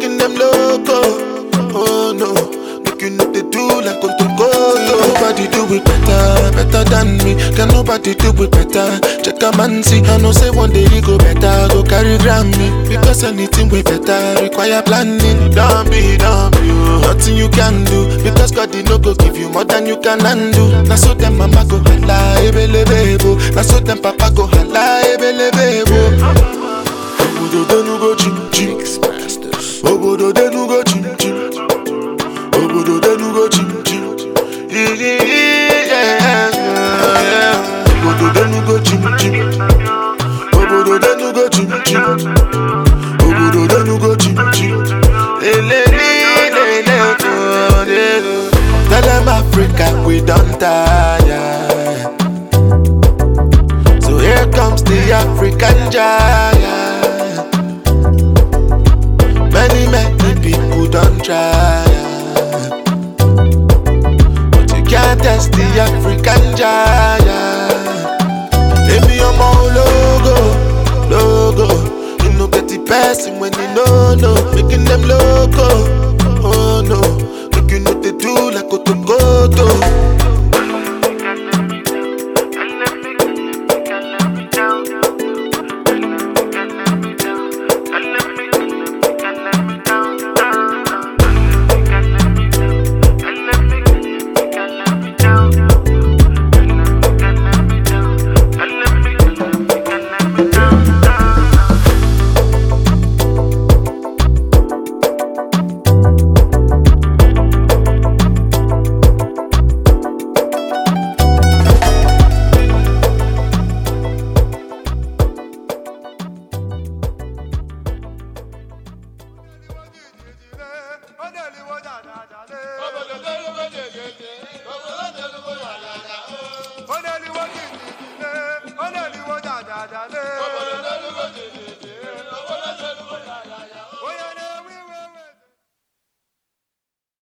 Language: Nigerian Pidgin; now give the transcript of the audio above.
making them loco. Oh no, make you know they do like Kotoko. Nobody do it better, better than me. Can nobody do it better? Check a man see, I know say one day he go better, go carry Grammy. Because anything way better require planning. Don't be, don't be, oh. nothing you can do. Because God did no go give you more than you can undo. Now so them mama go holla, ebele bebo. Now so them papa go holla, ebele bebo. Obodo denu go chim chim. Obodo denu go chim chim. Obodo denu go chim chim. Yeah, yeah. Obodo denu go chim chim. Obodo denu go chim chim. Obodo denu go chim chim. Lele lele lele. Tell them Africa we don't tire. So here comes the African giant. Many, many people don't try. But you can't test the African giant. Baby, I'm all logo, logo. You know, get the person when you know, no. Making them loco, oh no. Make you know they do like Otoko.